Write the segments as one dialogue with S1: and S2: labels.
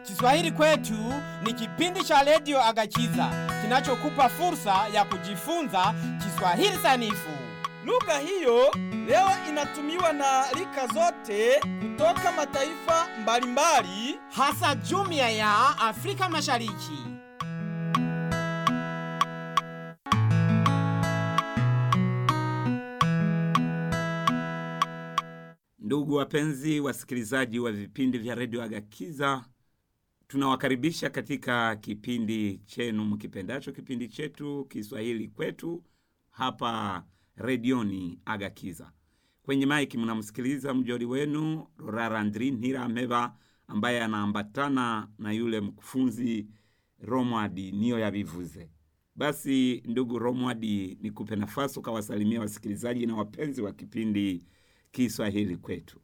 S1: Kiswahili kwetu ni kipindi cha redio Agachiza kinachokupa fursa ya kujifunza Kiswahili sanifu.
S2: Lugha hiyo leo inatumiwa na rika zote kutoka mataifa mbalimbali.
S1: hasa jumuiya ya Afrika Mashariki.
S3: Ndugu wapenzi wasikilizaji wa vipindi vya redio Agakiza, tunawakaribisha katika kipindi chenu mkipendacho, kipindi chetu Kiswahili kwetu hapa redioni Agakiza. Kwenye maiki mnamsikiliza mjoli wenu Rorara Andri Ntirameba ambaye anaambatana na yule mkufunzi Romwadi niyo yabivuze. Basi ndugu Romwadi, nikupe nafasi ukawasalimia wasikilizaji na wapenzi wa kipindi Kiswahili kwetu.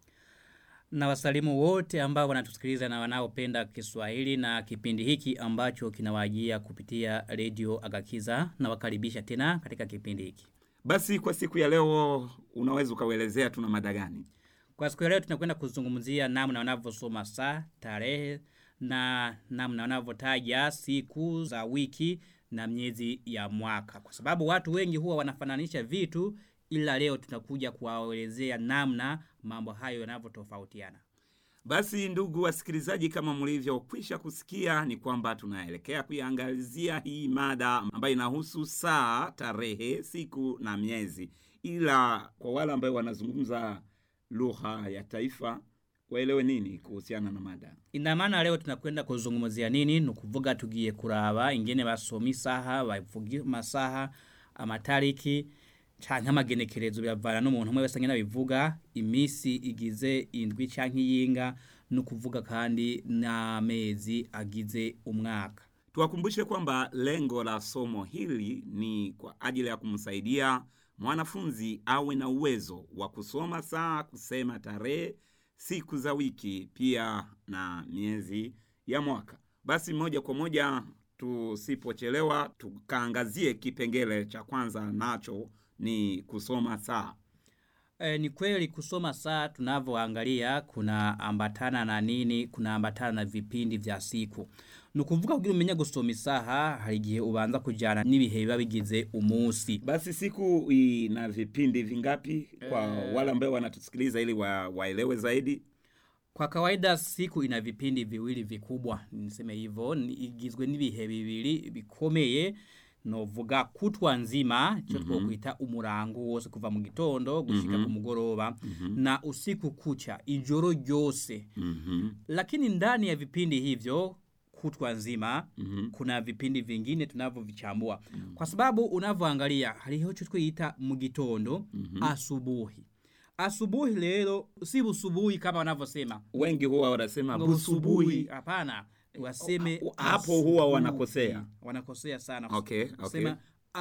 S4: na wasalimu wote ambao wanatusikiliza na wanaopenda Kiswahili na kipindi hiki ambacho kinawajia kupitia redio Agakiza na wakaribisha tena katika kipindi hiki.
S3: Basi kwa siku ya leo unaweza ukauelezea tuna mada gani?
S4: Kwa siku ya leo tunakwenda kuzungumzia namna wanavyosoma saa, tarehe na namna wanavyotaja siku za wiki na miezi ya mwaka, kwa sababu watu wengi huwa wanafananisha vitu, ila leo tunakuja kuwaelezea namna mambo hayo yanavyotofautiana.
S3: Basi ndugu wasikilizaji, kama mlivyokwisha kusikia, ni kwamba tunaelekea kuiangazia hii mada ambayo inahusu saa, tarehe, siku na miezi, ila kwa wale ambao wanazungumza lugha ya taifa waelewe nini kuhusiana na mada.
S4: ina maana leo tunakwenda kuzungumzia nini nukuvuga tugiye kuraba ingene basoma isaha bavuga amasaha amatariki canke amagenekerezo biravana n'umuntu umwe wese ngene abivuga imisi igize indwi canke iyinga nukuvuga kandi n'amezi agize umwaka
S3: Tuwakumbushe kwamba lengo la somo hili ni kwa ajili ya kumsaidia mwanafunzi awe na uwezo wa kusoma saa, kusema tarehe, siku za wiki, pia na miezi ya mwaka. Basi moja kwa moja, tusipochelewa, tukaangazie kipengele cha kwanza, nacho ni kusoma saa.
S4: E, ni kweli kusoma saa tunavyoangalia kuna ambatana na nini kuna ambatana na vipindi vya siku nukuvuga kugira umenye gusoma isaha hari igihe ubanza kujana n'ibihe biba bigize umunsi
S3: Basi siku ina vipindi vingapi kwa wale ambao wanatusikiliza ili wa, waelewe zaidi?
S4: Kwa kawaida siku ina vipindi viwili vikubwa, niseme hivyo, ni- igizwe n'ibihe bibiri bikomeye novuga kutwa nzima cyo twokwita umurango wose kuva mu gitondo gushika ku mugoroba na usiku kucha ijoro ryose
S3: Mhm.
S4: lakini ndani ya vipindi hivyo kutwa nzima
S3: Mhm.
S4: kuna vipindi vingine tunavyovichambua kwa sababu unavyoangalia hariho cyo twita mu gitondo asubuhi asubuhi lero si busubuhi kama wanavyosema
S3: wengi huwa wanasema
S4: ngo
S3: busubuhi.
S4: hapana waseme
S3: Ah, hapo huwa
S4: asubuhi.
S3: wanakosea.
S4: wanakosea sana
S3: Okay, okay.
S4: Kusema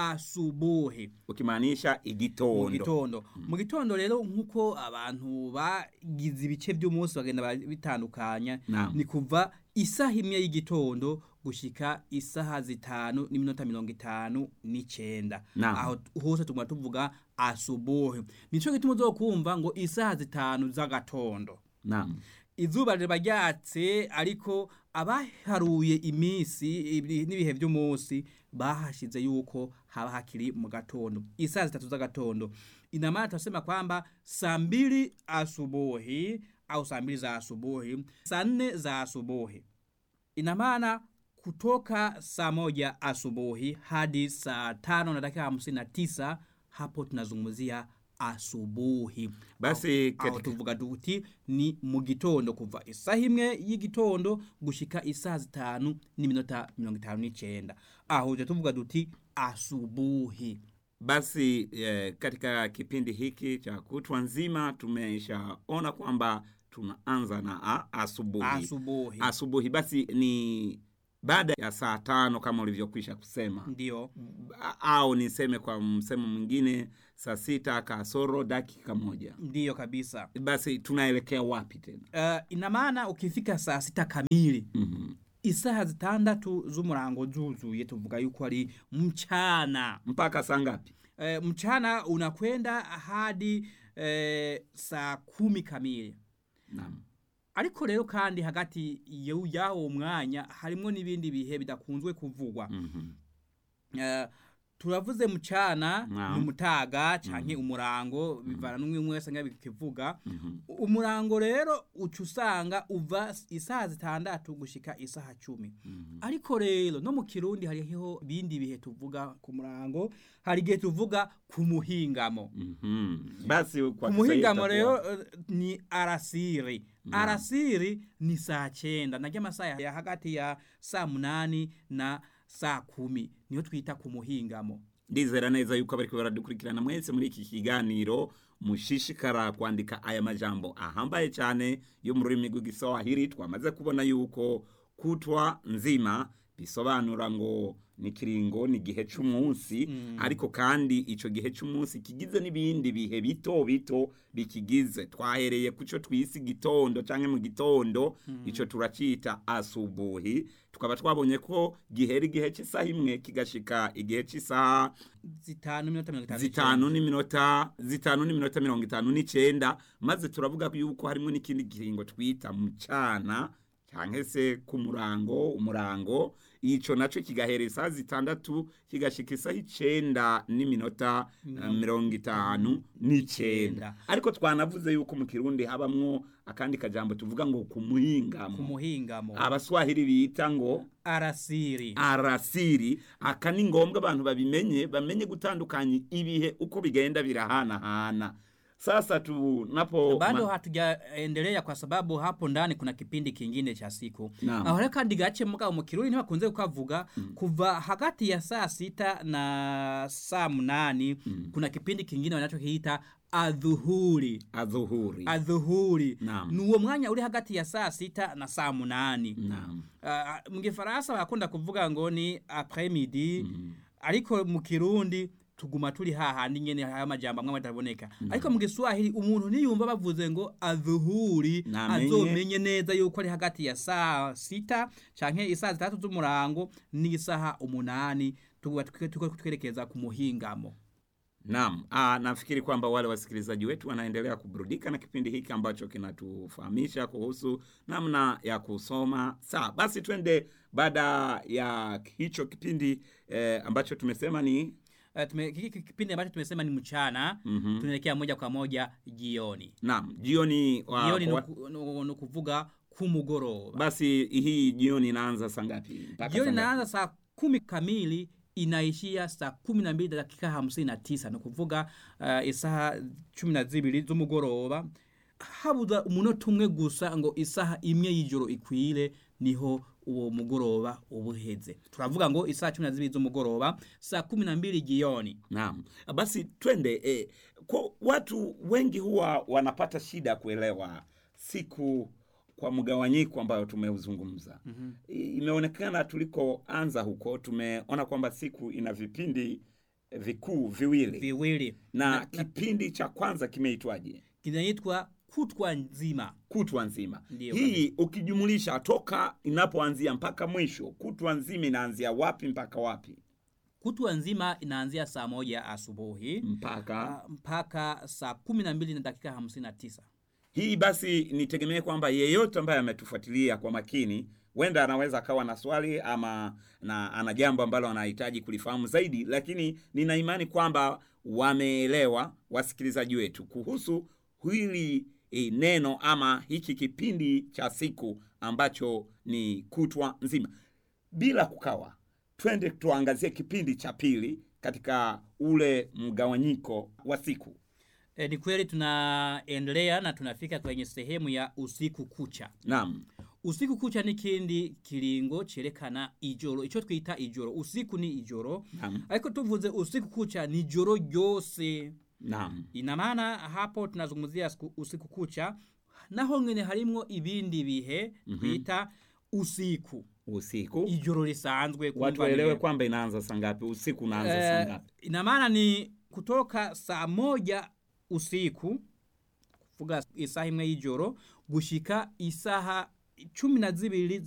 S4: asubuhi
S3: ukimaanisha igitondo
S4: mu gitondo mu gitondo rero nk'uko abantu bagize ibice by'umunsi bagenda ba- bitandukanya
S3: Naam.
S4: ni kuva isaha imwe y'igitondo gushika isaha zitanu n'iminota mirongo itanu n'icenda
S3: Naam.
S4: aho t- hose tuguma tuvuga asubuhi nico gituma uzokumva ngo isaha zitanu z'agatondo
S3: naam
S4: izuba riba ryatse ariko abaharuye iminsi ibi- n'ibihe by'umunsi bahashize yuko haba hakiri mu gatondo isaa zitatu z'agatondo ina maana tunasema kwamba saa mbili asubuhi au saa mbili za asubuhi saa nne za asubuhi ina maana kutoka saa moja asubuhi hadi saa tano na dakika hamsini na tisa hapo tunazungumzia asubuhi
S3: Basi
S4: aho
S3: katika-
S4: tuvuga duti ni mu gitondo kuva isaha imwe y'igitondo gushika isaha zitanu n'iminota mirongo itanu n'icenda aho tujya tuvuga duti asubuhi
S3: basi eh, katika kipindi hiki cha kutwa nzima tumeshaona kwamba tunaanza na a, asubuhi
S4: asubuhi
S3: asubuhi basi ni baada ya saa tano kama ulivyokwisha kusema
S4: ndio
S3: A- au niseme kwa msemo mwingine saa sita kasoro dakika moja
S4: ndiyo kabisa
S3: basi tunaelekea wapi tena
S4: uh, ina maana ukifika saa sita kamili
S3: mm-hmm.
S4: isaha zitandatu z'umurango zuzuye tuvuga yuko ari mchana
S3: mpaka saa ngapi
S4: e, mchana unakwenda hadi e, saa kumi kamili
S3: naam
S4: ariko rero kandi hagati y'u- y'awo mwanya harimo n'ibindi bihe bidakunzwe kuvugwa
S3: Mhm.
S4: Eh, turavuze mucana
S3: Naam.
S4: n'umutaga canke umurango bivana n'umwe umwe wese ngabikivuga
S3: Mhm.
S4: umurango rero uca usanga uva isaha zitandatu gushika isaha cumi
S3: Mhm.
S4: ariko rero no mu kirundi hariho ibindi bihe tuvuga ku murango hari igihe tuvuga ku muhingamo
S3: Mhm. basi kwa
S4: ku muhingamo
S3: Kiswahili
S4: rero
S3: itakuwa-
S4: eh, ni arasiri
S3: Naam.
S4: arasiri ni saa cyenda naryo amasaha ya hagati ya saa munani na saa kumi niyo twita ku muhingamo
S3: ndizera neza yuko abariko baradukurikirana mwese muri iki kiganiro mushishikara kwandika aya majambo ahambaye cyane yo mu rurimi rw'igiswahili twamaze kubona yuko kutwa nzima bisobanura ngo ni kiringo ni igihe c'umunsi ariko kandi ico gihe c'umunsi kigize n'ibindi bihe bito bito bikigize twahereye kuco twisi gitondo canke mu gitondo ico turacita asubuhi tukaba twabonye ko gihera igihe cy'isaha imwe kigashika igihe cy'isaha
S4: zitanu minota mirongo itanu
S3: zitanu n'iminota zitanu n'iminota mirongo itanu n'icenda maze turavuga yuko harimo n'ikindi kiringo twita mucana cyangwa se ku murango umurango ico naco kigahera isaha zitandatu kigashika isaha icenda n'iminota eh, mirongo itanu n'icenda ariko twanavuze yuko mu kirundi habamwo akandi kajambo tuvuga ngo ku
S4: ku
S3: muhingamo
S4: muhingamo
S3: abaswahili bita ngo
S4: arasiri
S3: arasiri aka ni ngombwa abantu babimenye bamenye gutandukanya ibihe uko bigenda birahanahana sasa tunapo
S4: bado
S3: ma-
S4: hatujaendelea kwa sababu hapo ndani kuna kipindi kingine cha siku
S3: Naam.
S4: aho rero kandi gace mugabo mu kirundi ntibakunze kukavuga kuva hagati ya saa sita na saa munani kuna kipindi kingine wanachokiita adhuhuri
S3: adhuhuri
S4: adhuhuri
S3: Naam.
S4: ni uwo mwanya uri hagati ya saa sita na saa munani
S3: Naam.
S4: uh, mu gifaransa barakunda kuvuga ngo ni après midi ariko mu kirundi tuguma turi hahandi nyene haya majambo amwe ataboneka ariko mu giswahili umuntu niyumva bavuze ngo adhuhuri
S3: Namenye.
S4: azomenye neza yuko ari hagati ya saa sita canke isaha zitatu z'umurango n'isaha umunani tuba tuko twerekeza ku muhingamo
S3: Naam, ah, nafikiri kwamba wale wasikilizaji wetu wanaendelea kuburudika na kipindi hiki ambacho kinatufahamisha kuhusu namna ya kusoma. Sawa, basi twende baada ya hicho kipindi eh, ambacho tumesema ni
S4: Uh, tume, hiki kipindi ambacho tumesema ni mchana
S3: Mhm.
S4: tunaelekea moja kwa moja jioni
S3: naam, jioni wa,
S4: jioni
S3: kwa-
S4: nuku- nu- ni kuvuga kumugoroba
S3: basi hii jioni inaanza saa ngapi? Mpaka
S4: jioni
S3: saa ngapi?
S4: inaanza saa kumi kamili inaishia saa kumi na mbili dakika hamsini na tisa ni kuvuga uh, isaha cumi na zibiri z'umugoroba habuza umunota umwe gusa ngo isaha imwe y'ijoro ikwire niho uwo mugoroba uba uheze turavuga ngo isaha cumi na zibiri z'umugoroba saa kumi na mbili jioni
S3: Naam, basi twende eh, kwa watu wengi huwa wanapata shida kuelewa siku kwa mgawanyiko ambayo tumeuzungumza. mm Imeonekana tulikoanza huko tumeona kwamba siku ina vipindi eh, vikuu viwili
S4: viwili
S3: na, kipindi cha kwanza kimeitwaje?
S4: kinaitwa kutwa nzima
S3: Kutwa nzima.
S4: Ndiyo
S3: Hii ukijumulisha toka inapoanzia mpaka mwisho, kutwa nzima inaanzia wapi mpaka wapi?
S4: kutwa nzima inaanzia saa moja asubuhi
S3: Mpaka
S4: ah, mpaka saa kumi na mbili na dakika hamsini na tisa
S3: Hii basi nitegemee kwamba yeyote ambaye ametufuatilia kwa makini huenda anaweza akawa na swali ama na ana jambo ambalo anahitaji kulifahamu zaidi, lakini nina imani kwamba wameelewa wasikilizaji wetu kuhusu hili e, neno ama hiki kipindi cha siku ambacho ni kutwa nzima. Bila kukawa, twende tuangazie kipindi cha pili katika ule mgawanyiko wa siku.
S4: E, ni kweli tunaendelea na tunafika kwenye sehemu ya usiku kucha.
S3: Naam.
S4: Usiku kucha ni kindi kiringo cerekana ijoro, ico twita ijoro. Usiku ni ijoro,
S3: Naam.
S4: ariko tuvuze usiku kucha ni joro ryose.
S3: Naam.
S4: Ina maana hapo tunazungumzia siku- usiku kucha, naho ngene harimwo ibindi bihe twita usiku,
S3: Usiku.
S4: ijoro risanzwe.
S3: watu
S4: kumva
S3: waelewe
S4: ni-
S3: kwamba inaanza saa ngapi usiku unaanza saa
S4: Eh,
S3: ngapi
S4: ina maana ni kutoka saa moja usiku kuvuga isaha imwe y'ijoro gushika isaha cumi na zibiri